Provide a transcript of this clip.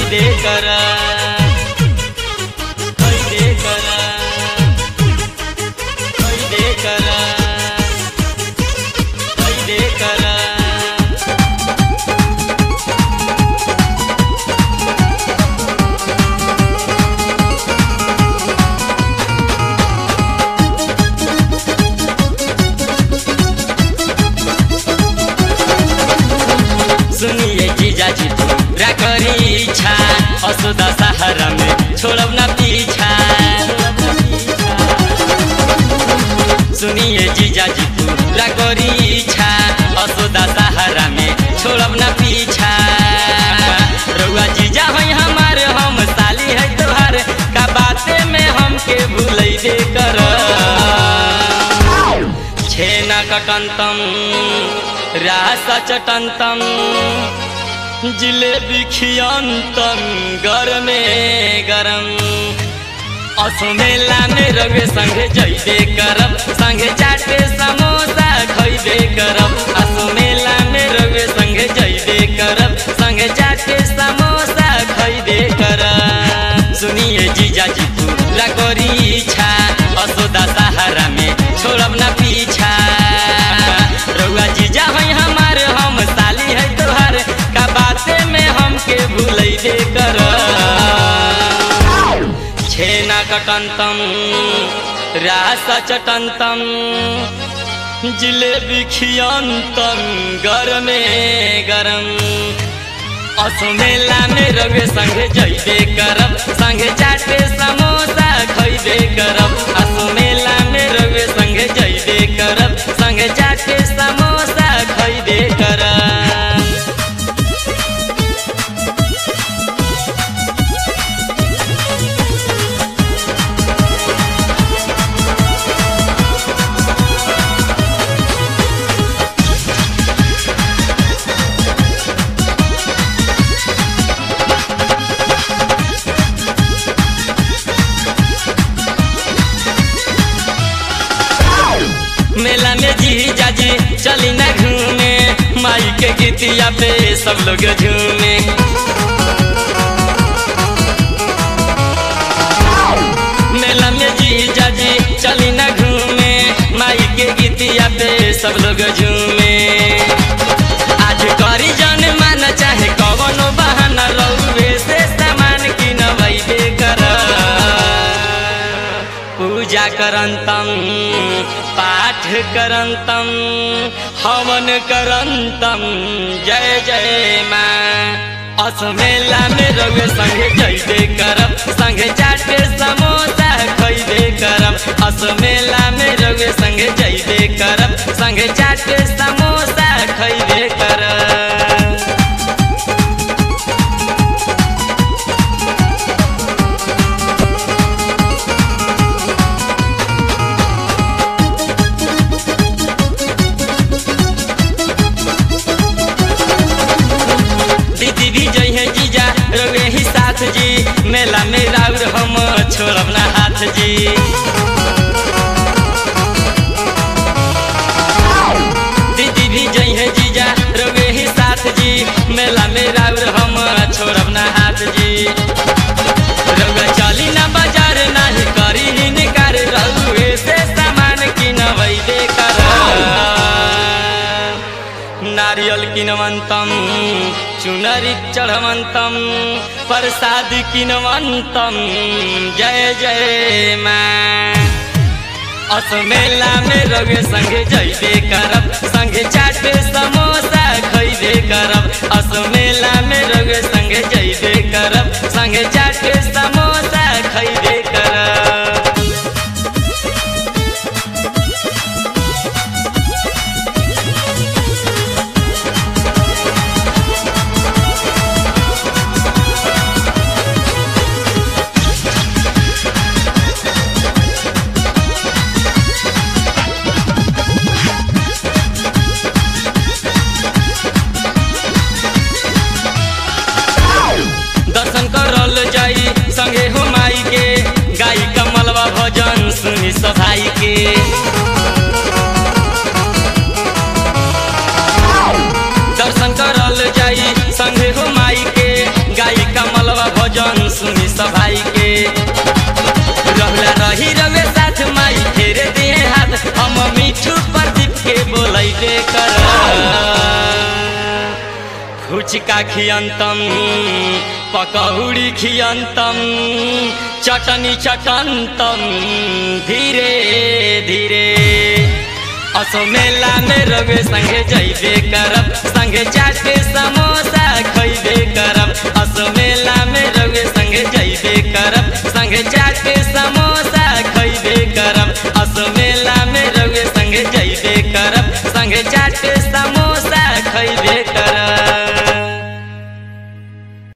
खैदे कर खैदे कर खैदे कर खैदे कर सुनिए जीजा जी पूरा करी इच्छा असुदा सहारा में छोड़ब ना पीछा सुनिए जीजा जी पूरा करी इच्छा असुदा सहारा में छोड़ब ना पीछा रउआ जीजा है हमारे हम साली है तोहार का बाते में हमके भूलै दे कर छेना कटंतम रासा चटंतम जिलेबी खियंतम गरमे गरम असो मेला में रवे संगे जइबे करब संगे चाटे समोसा खइबे करब असो मेला में रवे संगे जइबे करब संगे चाटे समोसा खइबे करब सुनिए जीजा जी पूरा करी इच्छा असोदा सहारा में छोड़ब ना पीछा रउआ जीजा है हमार हम साली है तोहार का बाते में हमके भूलै दे कर छेना कटंतम रासा चटंतम जिलेबी खियंतम गरमे गरम असो मेला में रवे संगे जइबे करब संगे चाटे समोसा खइबे करब असो मेला में रवे संगे जइबे करब संगे चाटे समोसा खइबे करब मेला में जी जाजी चली ना घूमे माई के गीतिया पे सब लोग झूमे मेला में जी जाजी चली ना घूमे माई के गीतिया पे सब लोग झूमे आज करी जन मान चाहे कवनो बहाना रउवे से सामान किनबैबे कर पूजा करंतम पाठ करंतम हवन करंतम जय जय माँ अस मेला में रउए संगे जइबे करब संगे चाटे समोसा खइबे करब अस मेला में रउए संगे जइबे करब संगे चाटे समोसा खइबे करब दीदी भी जई है जीजा रवे ही साथ जी मेला में राउर हम छोड़ब ना हाथ जी दीदी भी जई है जीजा रवे ही साथ जी मेला में राउर हम छोड़ब ना हाथ जी रउआ चली ना बाजार नाही करी हिनकार रउए से सामान किनबैबे कर नारियल किनवंतम चुनरी चढ़वंतम प्रसाद किनवंतम जय जय माँ अस मेला में रवे संगे जइबे करब संगे चाटे समोसा खइबे करब अस मेला में रवे संगे जइबे करब संगे चाटे समोसा खइबे करब दर्शन करल जाई संगे हो माई के गाई कमलवा भजन सुनी सभाई के दर्शन करल जाई संगे हो माई के गाई कमलवा फुचका खियन्तम पकौडी खियन्तम चटनी चटन्तम धीरे धीरे असो मेला में रवे संगे जैबे करब संगे चाटे समोसा खैबे करब असो मेला में रवे संगे जैबे करब संगे चाटे समोसा